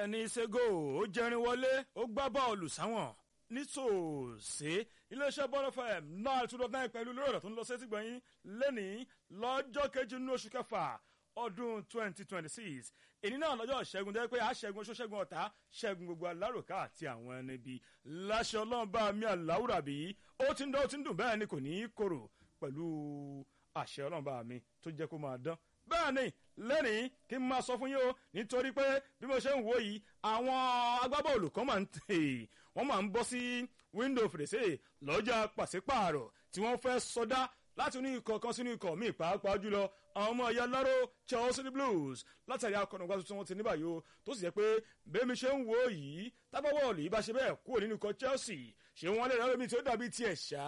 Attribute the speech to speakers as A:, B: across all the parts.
A: Kenny Sego ó jẹrin wọlé ó gbá bọ́ọ̀lù sáwọn nítòsí iléeṣẹ́ bọ́ọ̀lù fm náà two dot nine pẹ̀lú lórí ọ̀dọ̀ tó ń lọ sétí gbọ̀nyìn lẹ́nìí lọ́jọ́ kejì nínú oṣù kẹfà ọdún twenty twenty six èyí náà lọ́jọ́ ṣẹ́gun jẹ́ pé àṣẹ́gun oṣù ṣẹ́gun ọ̀tá ṣẹ́gun gbogbo alárùká àti àwọn ẹni bíi láṣẹ ọlọ́run bá mi àláwùrà bí ó ti ń dán ó ti ń dùn bẹ́ẹ̀ ni kò ní í korò pẹ̀lú àṣẹ ọlọ́run bá mi tó jẹ́ kó máa dán bẹ́ẹ̀ ni lẹ́nìí kí n máa sọ fún yín o nítorí pé bí mo ṣe ń wò yìí àwọn agbábọ́ọ̀lù kan máa ń tè wọ́n máa ń bọ́ sí wíńdò fèrèsé lọ́jà pàṣípààrọ̀ tí wọ́n fẹ́ sọdá láti inú ikọ̀ kan sínú ikọ̀ míì pàápàá jùlọ àwọn ọmọ ẹ̀yà láró Chelsea Blues látàrí akọ̀nàgbà tuntun wọn ti ní báyìí o tó sì jẹ́ pé bẹ́ẹ̀ mi ṣe ń wò yìí tábọ́wọ́ọ̀lù yìí bá ṣe bẹ́ẹ̀ kúrò nínú ikọ̀ Chelsea ṣé wọ́n lè rẹ́ lómi tí ó dàbí tiẹ̀ ṣá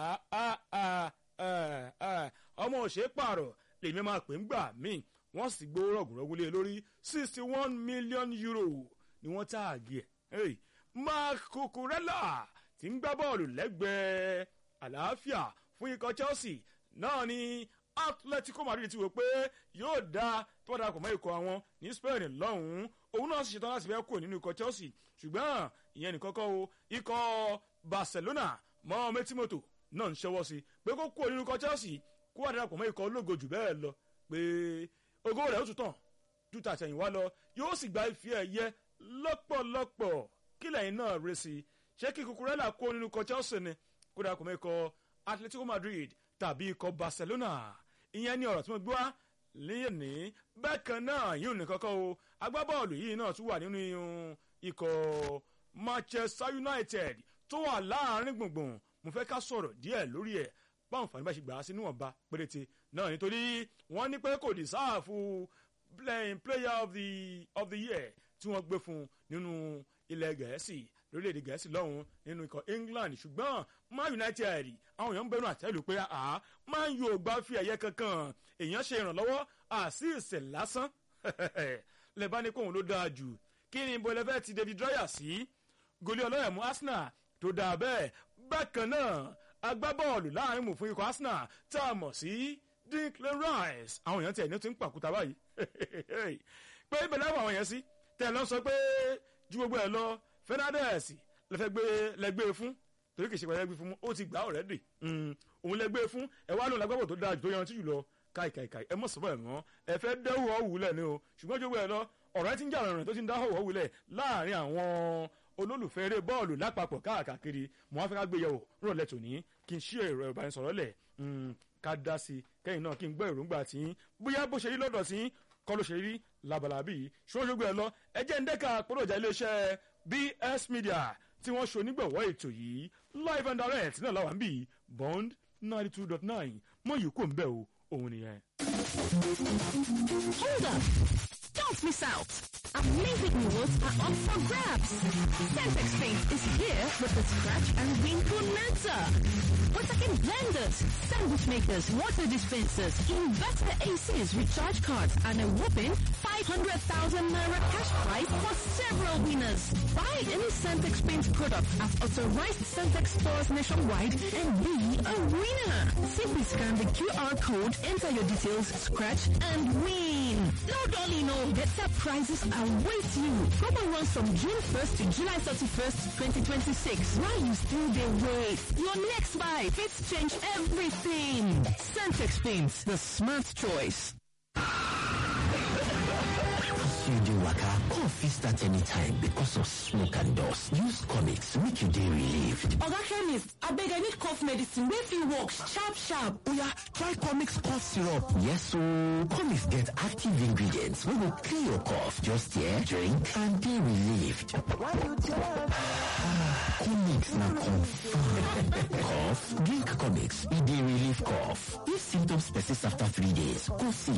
A: ọmọ òṣèré pààrọ̀ lèmi máa pè ń gbà míì wọ́n sì gbó rọ̀gùnrọ̀gùn lé lórí sixty one million euro ni wọ́n táàgì ẹ̀ Marc Cucurella tí ń gbá bọ́ọ̀lù lẹ́gbẹ̀ẹ́ àlàáfíà fún ikọ̀ Chelsea náà ni Atletico Madrid ti wò pé yóò dá tó bá darapọ̀ mọ́ ikọ̀ àwọn ní Spain lọ́hùn-ún òun náà sì ṣetán láti fẹ́ kúrò nínú ikọ̀ Chelsea ṣùgbọ́n ìyẹn nìkan kọ́ o ikọ̀ Barcelona mọ́ mẹ́tímọ́tò náà ń ṣẹ́wọ́ sí pé kó kúrò nínú ikọ̀ Chelsea kó wà darapọ̀ mọ́ ikọ̀ ológo jù bẹ́ẹ̀ lọ pé ògo rẹ̀ ó tún tàn ju tàtẹ̀yìnwá lọ yóò sì gba ife ẹ̀yẹ lọ́pọ̀lọpọ̀ kí lẹ́yìn náà rẹ̀ sí ṣé kí Cucurella kó nínú ikọ̀ Chelsea ni kó darapọ̀ mọ́ ikọ̀ Atletico Madrid tàbí ikọ̀ Barcelona ìyẹn ní ọ̀rọ̀ tí mo gbé wá lẹ́yìn ní bẹ́ẹ̀ kan náà yìí ò ní kọ́kọ́ o agbábọ́ọ̀lù yìí náà tún wà nínú ikọ̀ Manchester United tó wà láàrin gbùngbùn mo fẹ́ ká sọ̀rọ̀ díẹ̀ lórí ẹ̀ báwọn fani bá ṣe gbà á sí níwọ̀nba péréte náà nítorí wọ́n ní pé kò dìsáàfù playing player of the of the year tí wọ́n gbé fún nínú ilẹ̀ gẹ̀ẹ́sì lórílẹ̀‐èdè gẹ̀ẹ́sì lọ́hùn nínú ikọ̀ England ṣùgbọ́n Man United àwọn èèyàn ń bẹ̀rù àtẹ́lù pé àá Man U ò gbá fi ẹ̀yẹ kankan èèyàn ṣe ìrànlọ́wọ́ àṣìṣe lásán lẹ́bá ní kóhun ló dáa jù kí ni ibo ẹlẹ́fẹ́ ti David Raya sí goli ọlọ́yẹ̀mú Arsenal tó dáa bẹ́ẹ̀ bákan náà agbábọ́ọ̀lù láàrin mú fún ikọ̀ Arsenal tá a mọ̀ sí Declan Rice àwọn èèyàn tiẹ̀ ní ti ń pàkúta báyìí pé ibẹ̀ láwọn àwọn èèyàn sí tẹ̀ lọ sọ pé ju gbogbo ẹ̀ lọ Fernandes lẹ́fẹ́ gbé lẹ́gbẹ́ fún torí kìí ṣe pẹ̀lú ẹgbẹ́ fún ó ti gbà ọ̀rẹ́dì òun lẹ́gbẹ́ fún ẹ wá lóun lágbàbọ̀ tó dáa jù tó yanjú jù lọ káìkàìkàì ẹ mọ̀ sọ́bọ̀ ẹ̀ mọ́ ẹ fẹ́ dẹ́wù ọ̀wùlẹ̀ ni o ṣùgbọ́n ju gbogbo ẹ̀ lọ ọ̀rẹ́ ti ń jà rìnrìn tó ti ń dáhùn ọ̀wùlẹ̀ láàrin àwọn olólùfẹ́ eré bọ́ọ̀lù lápapọ̀ káàkiri mo wá fẹ́ ká gbé yẹ̀wò rọ̀lẹ́ tòní kí n ṣí ẹ̀rọ ìbánisọ̀rọ̀ lẹ̀ ká dá sí i kẹ́yìn náà kí n gbọ́ èròǹgbà tí bóyá bó ṣe rí lọ́dọ̀ tí kọ́ ló ṣe rí labalábí ṣóṣogbo ẹ̀ lọ ẹ jẹ́ ń dẹ́ka pọ́lọ́jà iléeṣẹ́ BS Media tí wọ́n ṣe onígbọ̀wọ́ ètò yìí live and direct náà làwọn bí Bond ninety two dot nine mọ yìí kò ń bẹ̀ o òun nìyẹn.
B: Hold up! Don't miss out! Amazing rewards are up for grabs. Centex Paint is here with the Scratch and Win Bonanza. We're talking blenders, sandwich makers, water dispensers, inverter ACs, recharge cards, and a whopping 500,000 Naira cash prize for several winners. Buy any Centex Paint product at authorized Centex stores nationwide and be a winner. Simply scan the QR code, enter your details, scratch, and win. No dolly, no. Better prizes await you. Promo runs from June 1st to July 31st, 2026. While you still dey wait, your next buy fits change everything. Centex Paints, the smart choice.
C: you dey waka cough fit start anytime because of smoke and dust use comics make you dey relieved
D: oga chemist abeg i need cough medicine wey fit work sharp sharp
C: oya try comics cough syrup yes ooo comics get active ingredients wey go clear your cough just hear drink and dey relieved comics na confam cough drink comics e dey relieve cough if symptoms persist after three days go see